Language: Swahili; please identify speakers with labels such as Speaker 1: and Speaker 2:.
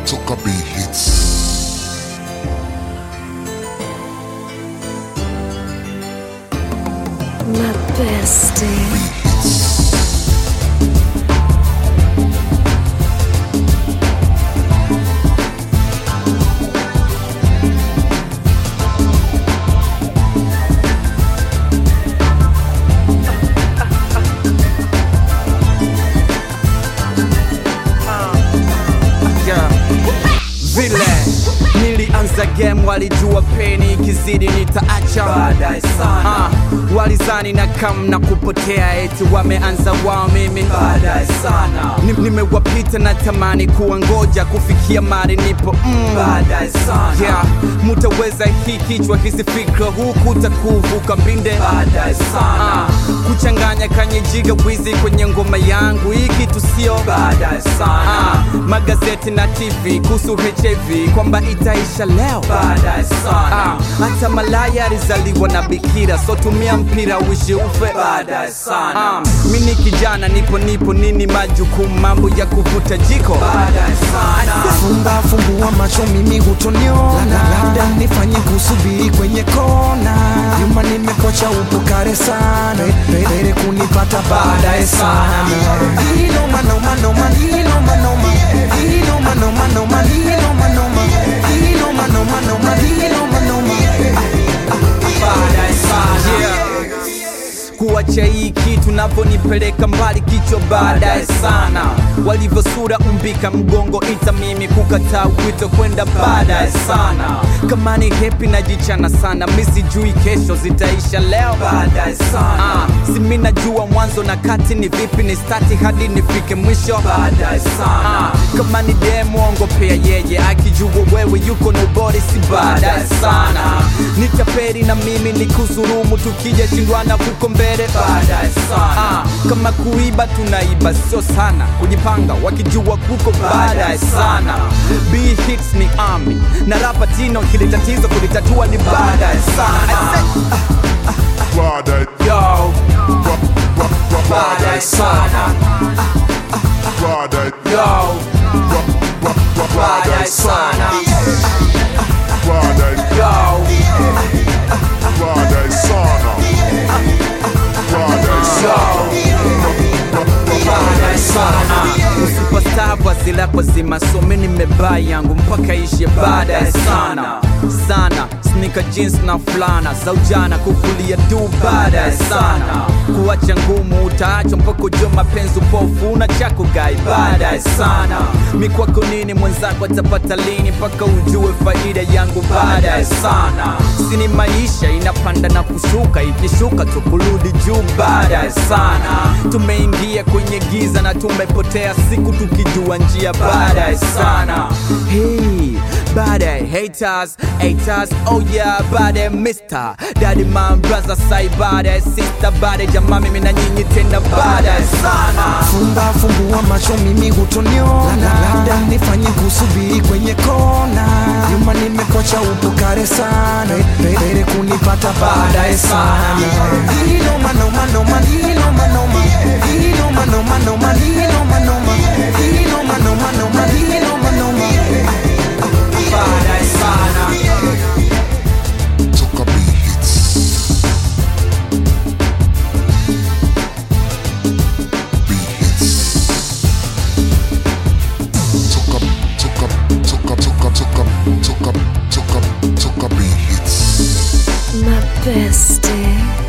Speaker 1: toka B hits.
Speaker 2: My bestie.
Speaker 3: Yeah. Vile nilianza game walijua peni ikizidi nitaacha
Speaker 4: Baadaye sana.
Speaker 3: Ah, walizani na kam na kupotea eti wameanza wao mimi
Speaker 4: Baadaye sana.
Speaker 3: Ni- nimewapita na tamani kuwa ngoja kufikia mari nipo mm.
Speaker 4: Baadaye sana.
Speaker 3: yeah. mutaweza hii kichwa hizi fikra huku takuvuka mbinde
Speaker 4: Baadaye sana.
Speaker 3: Ah, kuchanganya kanyejiga wizi kwenye ngoma yangu hii kitu sio
Speaker 4: Baadaye sana.
Speaker 3: Ah, magazeti na tv kuhusu hiv kwamba itaisha leo
Speaker 4: Baadaye sana.
Speaker 3: Ah, hata malaya alizaliwa na bikira so tumia mpira uishi ufe
Speaker 4: Baadaye sana.
Speaker 3: Ah, mi ni kijana nipo nipo nini majukumu mambo ya kuvuta jiko
Speaker 4: Baadaye sana.
Speaker 5: Fumba fumbua macho mimi hutoniona, labda nifanye kusubiri kwenye kona. Nyuma nimekwacha upo kare sana, Pe- pere kunipata baadaye sana. Inoma noma noma, inoma noma, inoma noma noma, inoma noma, inoma noma noma, inoma noma.
Speaker 4: Baadaye sana.
Speaker 3: Yeah. kuacha hii kitu navyonipeleka mbali kichwa baadaye sana walivyosura umbika mgongo ita mimi kukataa wito kwenda baadaye sana kama ni hepi najichana sana mi sijui kesho zitaisha leo
Speaker 4: Baadaye sana.
Speaker 3: Ah, si mi najua mwanzo na kati ni vipi ni stati hadi nifike mwisho
Speaker 4: Baadaye sana.
Speaker 3: Ah, kama ni demo ongopea yeye akijua wewe yuko nobody si baadaye sana nitaperi na mimi ni kusurumu tukija shindwana huko mbele
Speaker 4: Baadaye sana.
Speaker 3: Ah, kama kuiba tunaiba sio sana kujipanga wakijua kuko baadaye sana b hits ni army na rapa tino kile tatizo kulitatua ni baadaye sana
Speaker 1: Baadaye,
Speaker 3: Yo,
Speaker 1: ba- ba- ba-
Speaker 4: Baadaye
Speaker 1: baadaye,
Speaker 4: sana.
Speaker 1: baadaye,
Speaker 3: yo,
Speaker 1: ba- ba- ba-
Speaker 4: Baadaye
Speaker 1: baadaye
Speaker 4: sana.
Speaker 1: Baadaye,
Speaker 3: yo.
Speaker 1: baadaye sana. Baadaye sana.
Speaker 4: Baadaye sana.
Speaker 3: Superstar vazi lako zima so mi nimebaa yangu mpaka ishe baadaye sana sana sneaker jeans na fulana za ujana kuvulia tu baadaye sana kuacha ngumu utaachwa mpaka ujua mapenzi upofu una chako gai baadaye sana mikwako nini mwenzako atapata lini mpaka ujue faida yangu baadaye sana sini maisha inapanda na kushuka ikishuka tukurudi juu baadaye sana tumeingia kwenye giza na tumepotea siku tukijua njia baadaye sana hey, baadaye haters haters oh yeah baadaye mister daddy man brother sai baadaye sister baadaye jamaa mimi na nyinyi tena baadaye sana
Speaker 5: Fumba fumbua macho mimi hutoniona, labda nifanye kusubiri kwenye kona. Nyuma nimekwacha upo kare sana, Pe- pere kunipata baadaye sana. Inoma noma noma, inoma noma, inoma noma noma, inoma noma, inoma noma noma, inoma noma.
Speaker 4: Baadaye sana.
Speaker 1: Toka B hits. B hits. Toka, toka, toka, toka, toka, toka, toka, toka B hits.
Speaker 2: My bestie.